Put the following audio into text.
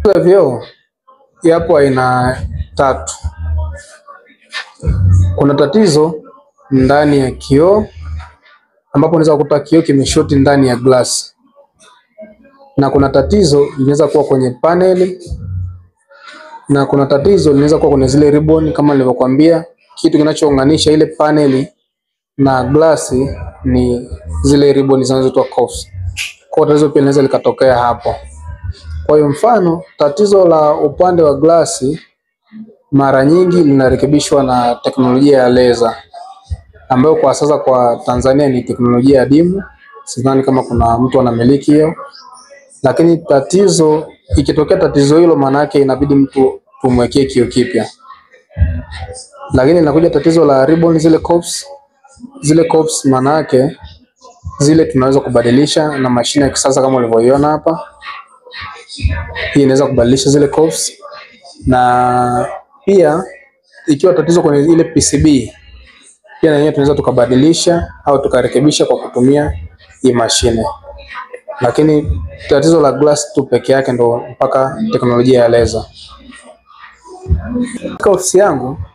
ya vioo yapo aina tatu. Kuna tatizo ndani ya kioo ambapo unaweza kukuta kioo kimeshoti ndani ya glass, na kuna tatizo linaweza kuwa kwenye paneli, na kuna tatizo linaweza kuwa kwenye zile ribbon, kama nilivyokuambia, kitu kinachounganisha ile paneli na glasi ni zile ribbon zinazoitwa cuffs. Kwa hiyo tatizo pia linaweza likatokea hapo. Kwa hiyo mfano, tatizo la upande wa glasi mara nyingi linarekebishwa na teknolojia ya laser ambayo kwa sasa kwa Tanzania ni teknolojia adimu. Sidhani kama kuna mtu anamiliki hiyo, lakini tatizo ikitokea tatizo hilo, maana yake inabidi mtu tumwekee kioo kipya. Lakini inakuja tatizo la ribbon, zile cuffs, zile cuffs maana yake zile tunaweza kubadilisha na mashine ya kisasa kama ulivyoiona hapa. Hii inaweza kubadilisha zile cuffs, na pia ikiwa tatizo kwenye ile PCB pia na yenyewe tunaweza tukabadilisha au tukarekebisha kwa kutumia hii mashine, lakini tatizo la glass tu peke yake ndo mpaka teknolojia ya laser. Katika ofisi yangu